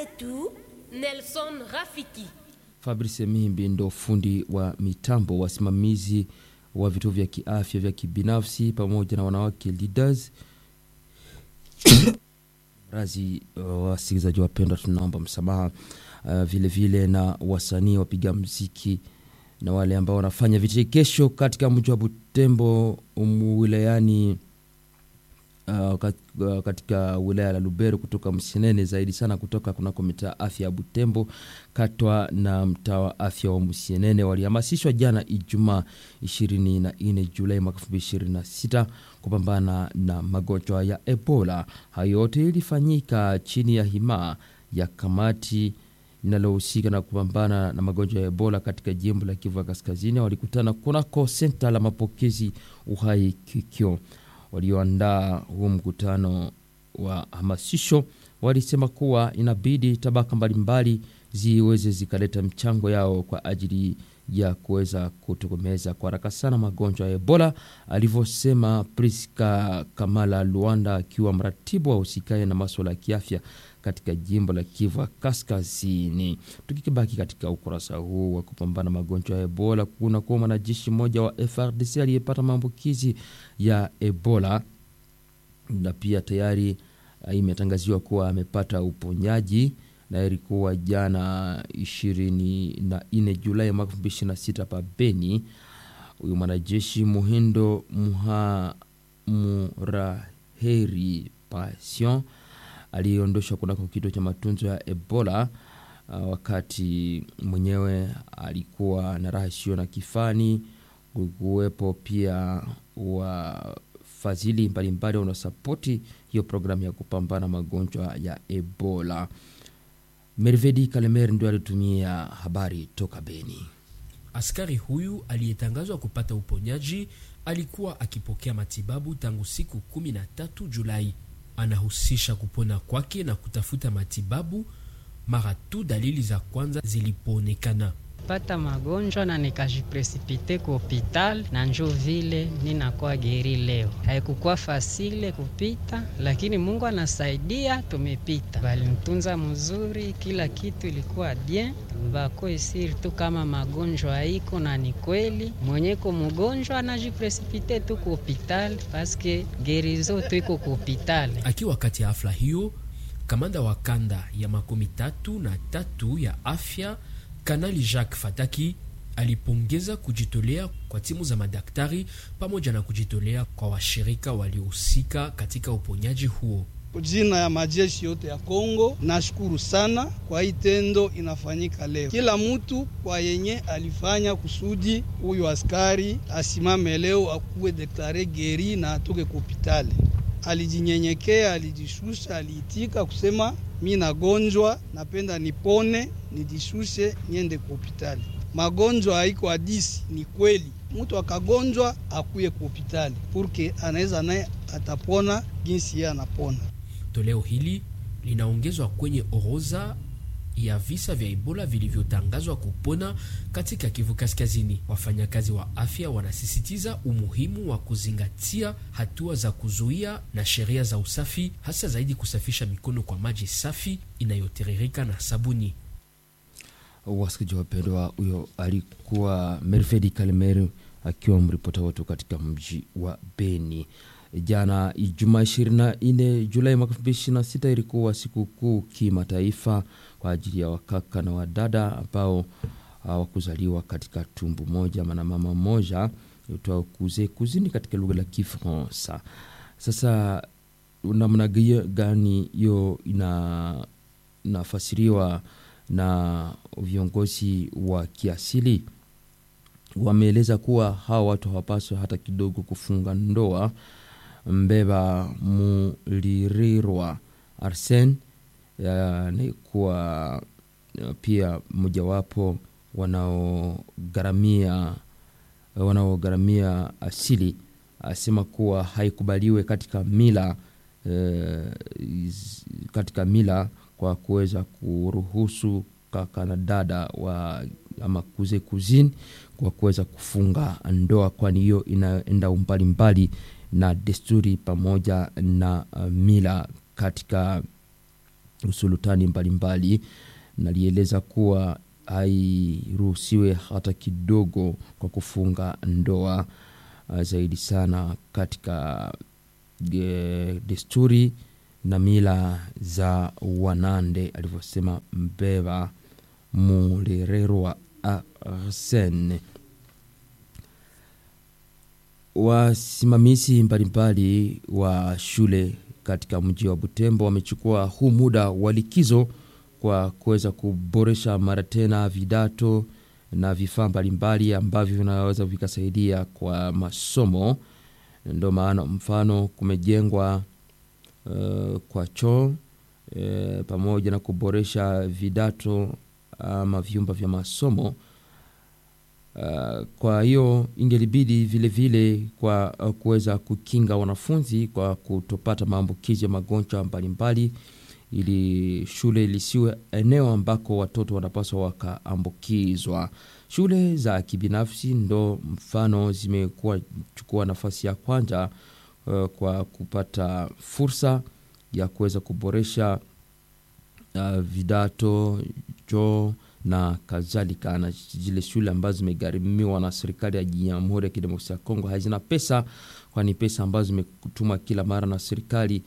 zetu Nelson Rafiki. Fabrice Mimbi ndo fundi wa mitambo, wasimamizi wa vituo vya kiafya vya kibinafsi pamoja na wanawake leaders. Razi uh, wasikilizaji wapendwa, tunaomba msamaha uh, vile vile na wasanii wapiga mziki na wale ambao wanafanya vichekesho katika mji wa Butembo um, wilayani uh, kat- uh, katika wilaya la Lubero kutoka Msinene zaidi sana kutoka kunako mitaa afya ya Butembo katwa na mtaa wa afya wa Msinene walihamasishwa jana Ijumaa 24 Julai mwaka 2026 kupambana na magonjwa ya Ebola. Hayo yote ilifanyika chini ya hima ya kamati linalohusika na kupambana na magonjwa ya Ebola katika jimbo la Kivu ya Kaskazini. Walikutana kunako senta la mapokezi Uhai Kikyo walioandaa huu mkutano wa hamasisho walisema kuwa inabidi tabaka mbalimbali ziweze zikaleta mchango yao kwa ajili ya kuweza kutokomeza kwa haraka sana magonjwa ya Ebola, alivyosema Priska Kamala Luanda akiwa mratibu wa usikae na maswala ya kiafya katika jimbo la Kivu Kaskazini. Tukikibaki katika ukurasa huu wa kupambana magonjwa ya Ebola, kuna kuwa mwanajeshi mmoja wa FRDC aliyepata maambukizi ya Ebola na pia tayari uh, imetangaziwa kuwa amepata uponyaji na ilikuwa jana ishirini na nne Julai mwaka elfu mbili ishirini na sita pa Beni. Huyu mwanajeshi Muhindo Muha Muraheri Passion aliyeondoshwa kunako kituo cha matunzo ya Ebola uh, wakati mwenyewe alikuwa na raha isiyo na kifani. Kuwepo pia wafadhili mbalimbali wanaosapoti hiyo programu ya kupambana magonjwa ya Ebola. Mervedi Kalemer ndio alitumia habari toka Beni. Askari huyu aliyetangazwa kupata uponyaji alikuwa akipokea matibabu tangu siku 13 Julai. Anahusisha kupona kwake na kutafuta matibabu mara tu dalili za kwanza zilipoonekana. pata magonjwa na nikajipresipite ku hopital na njo vile ninakuwa geri leo. Haikukuwa fasile kupita, lakini Mungu anasaidia, tumepita. Balinitunza mzuri, kila kitu ilikuwa bien. Bako isiri tu kama magonjwa iko na ni kweli, mwenyeko mgonjwa anajipresipite tu ku hopital paske gerizo tu iko ku hopital. Akiwa kati ya hafla hiyo, kamanda wa kanda ya makumi tatu na tatu ya afya Kanali Jacques Fataki alipongeza kujitolea kwa timu za madaktari pamoja na kujitolea kwa washirika waliohusika katika uponyaji huo. Jina ya majeshi yote ya Kongo, nashukuru sana kwa hii tendo inafanyika leo. Kila mtu kwa yenye alifanya kusudi huyu askari asimame leo akuwe deklare geri na atoke ku hopitali. Alijinyenyekea, alijishusha, aliitika kusema mi nagonjwa, napenda nipone, nijishushe niende ku hopitali. Magonjwa haiko hadisi, ni kweli. Mtu akagonjwa akuye ku hopitali purke anaweza naye atapona jinsi yeye anapona. Toleo hili linaongezwa kwenye orodha ya visa vya Ebola vilivyotangazwa kupona katika Kivu Kaskazini. Wafanyakazi wa afya wanasisitiza umuhimu wa kuzingatia hatua za kuzuia na sheria za usafi, hasa zaidi kusafisha mikono kwa maji safi inayotiririka na sabuni. Wasikilizaji wapendwa, huyo alikuwa Mervedi Kalimer akiwa mripota wetu katika mji wa Beni. Jana Ijumaa 24 Julai mwaka 2026 ilikuwa sikukuu kimataifa kwa ajili ya wakaka na wadada ambao hawakuzaliwa katika tumbu moja na mama moja itwao kuze kuzini katika lugha la Kifaransa. Sasa namna gani hiyo ina nafasiriwa na viongozi wa kiasili wameeleza kuwa hawa watu hawapaswi hata kidogo kufunga ndoa. Mbeba Mulirirwa Arsen ni kuwa pia mojawapo wanaogharamia wanaogharamia asili, asema kuwa haikubaliwe katika mila eh, katika mila kwa kuweza kuruhusu kaka na dada wa ama kuze kuzini kwa kuweza kufunga ndoa, kwani hiyo inaenda umbali mbali na desturi pamoja na uh, mila katika usulutani mbalimbali, nalieleza kuwa hairuhusiwe hata kidogo kwa kufunga ndoa uh, zaidi sana katika e, desturi na mila za Wanande, alivyosema Mbeva Mulererwa Arsene. Wasimamizi mbalimbali wa shule katika mji wa Butembo wamechukua huu muda wa likizo kwa kuweza kuboresha mara tena vidato na vifaa mbalimbali ambavyo vinaweza vikasaidia kwa masomo. Ndio maana mfano kumejengwa uh, kwa choo uh, pamoja na kuboresha vidato ama vyumba vya masomo. Uh, kwa hiyo ingelibidi vile vile kwa uh, kuweza kukinga wanafunzi kwa kutopata maambukizi ya magonjwa mbalimbali, ili shule lisiwe eneo ambako watoto wanapaswa wakaambukizwa. Shule za kibinafsi ndo mfano zimekuwa chukua nafasi ya kwanza uh, kwa kupata fursa ya kuweza kuboresha uh, vidato choo na kadhalika, na zile shule ambazo zimegharimiwa na serikali ya Jamhuri ya Kidemokrasia ya Kongo hazina pesa, kwani pesa ambazo zimetumwa kila mara na serikali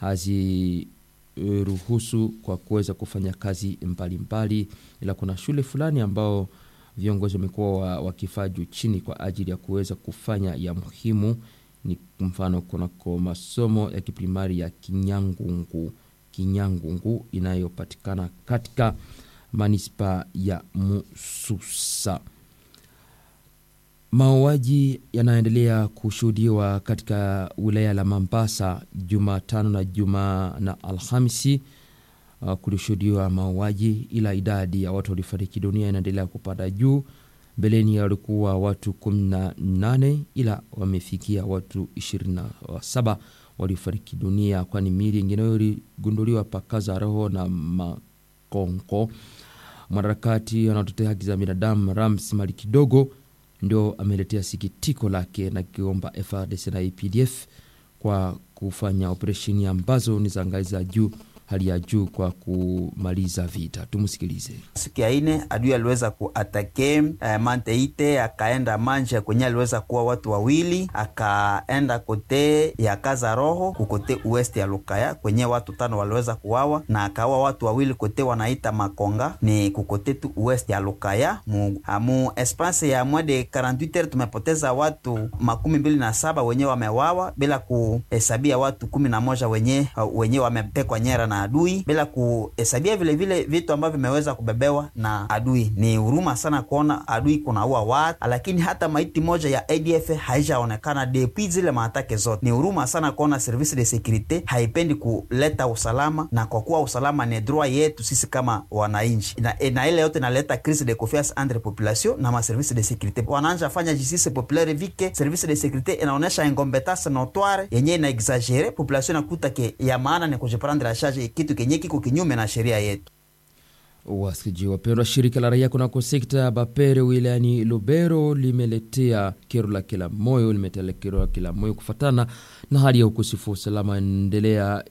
haziruhusu kwa kuweza kufanya kazi mbalimbali, ila kuna shule fulani ambao viongozi wamekuwa wakifaa juu chini kwa ajili ya kuweza kufanya ya muhimu. Ni mfano kunako masomo ya kiprimari ya Kinyangungu, Kinyangungu inayopatikana katika manispa ya Mususa. Mauaji yanaendelea kushuhudiwa katika wilaya la Mambasa Jumatano na juma na Alhamisi. Uh, kulishuhudiwa mauaji, ila idadi ya watu waliofariki dunia inaendelea kupanda juu. Mbeleni walikuwa watu 18 ila wamefikia watu 27 waliofariki dunia, kwani miili ingine iligunduliwa pakaza roho na Makonko. Mwanaharakati anaotetea haki za binadamu Rams Mali Kidogo ndio ameletea sikitiko lake na kiomba FARDC na APDF kwa kufanya operesheni ambazo ni za ngazi za juu hali ya juu kwa kumaliza vita. Tumsikilize. Siku ya ine adui aliweza kuatake eh, Manteite, akaenda Manje kwenye aliweza kuwa watu wawili, akaenda kote ya kaza roho kukote uwest ya Lukaya kwenye watu tano waliweza kuwawa, na akawa watu wawili kote wanaita Makonga ni kukote tu uwest ya Lukaya. Mu, mu espace ya mwede 48 heures tumepoteza watu makumi mbili na saba wenye wamewawa bila kuhesabia watu kumi na moja wenye, wenye wametekwa nyara na adui bila kuhesabia vile vile vitu ambavyo vimeweza kubebewa na adui. Ni huruma sana kuona adui kunaua watu, lakini hata maiti moja ya ADF haijaonekana depuis zile maatake zote. Ni huruma sana kuona service de securite haipendi kuleta usalama, na kwa kuwa usalama ni droit yetu sisi kama wananchi, na, na ile yote inaleta crise de confiance entre population na ma service de securite. Wanaanza fanya justice populaire vike service de securite inaonesha incompetence notoire yenye ina exagere population, nakuta ke ya maana ni kujiprendre la charge kitu kenye kiko kinyume na sheria yetu. Wasikiji wapendwa, shirika la raia kunako sekta ya Bapere wilayani Lubero limeletea kero la kila moyo limetelea kero la kila moyo kufatana na hali ya ukosefu wa usalama endelea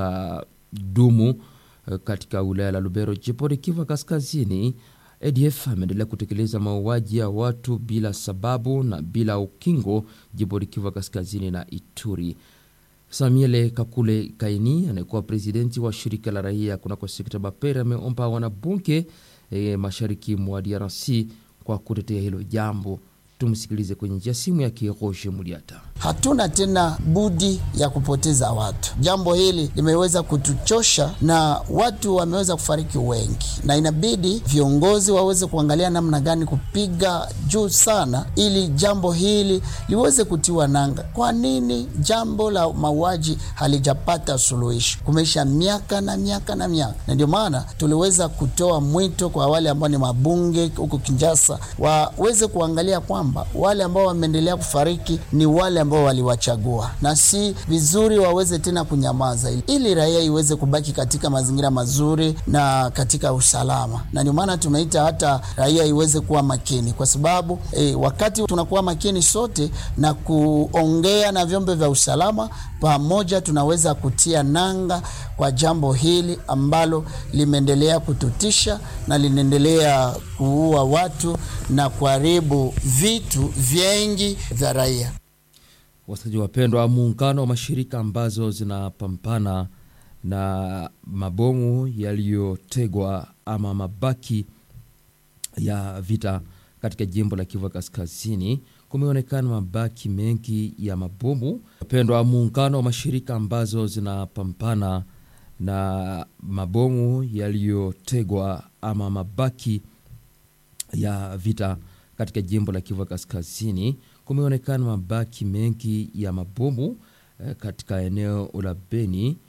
ikadumu katika wilaya la Lubero, jimboni Kivu Kaskazini. ADF ameendelea kutekeleza mauaji ya watu bila sababu na bila ukingo jimboni Kivu Kaskazini na Ituri. Samuele Kakule Kaini anayekuwa presidenti wa shirika la raia kunako sekta Bapere ameomba wanabunge e, mashariki mwa DRC kwa kutetea hilo jambo. Tumsikilize kwenye njia simu ya Roger Muliata. Hatuna tena budi ya kupoteza watu. Jambo hili limeweza kutuchosha na watu wameweza kufariki wengi, na inabidi viongozi waweze kuangalia namna gani kupiga juu sana, ili jambo hili liweze kutiwa nanga. Kwa nini jambo la mauaji halijapata suluhisho? Kumeisha miaka na miaka na miaka, na ndio maana tuliweza kutoa mwito kwa wale ambao ni mabunge huko Kinshasa waweze kuangalia kwamba kwamba wale ambao wameendelea kufariki ni wale ambao waliwachagua, na si vizuri waweze tena kunyamaza, ili raia iweze kubaki katika mazingira mazuri na katika usalama. Na ndio maana tumeita hata raia iweze kuwa makini, kwa sababu eh, wakati tunakuwa makini sote na kuongea na vyombo vya usalama pamoja, tunaweza kutia nanga kwa jambo hili ambalo limeendelea kututisha na linaendelea kuua watu na kuharibu vitu vingi vya raia. Wasikilizaji wapendwa, muungano wa mashirika ambazo zinapambana na mabomu yaliyotegwa ama mabaki ya vita katika jimbo la Kivu Kaskazini, kumeonekana mabaki mengi ya mabomu. Wapendwa, muungano wa mashirika ambazo zinapambana na mabomu yaliyotegwa ama mabaki ya vita katika jimbo la Kivu Kaskazini, kumeonekana mabaki mengi ya mabomu eh, katika eneo la Beni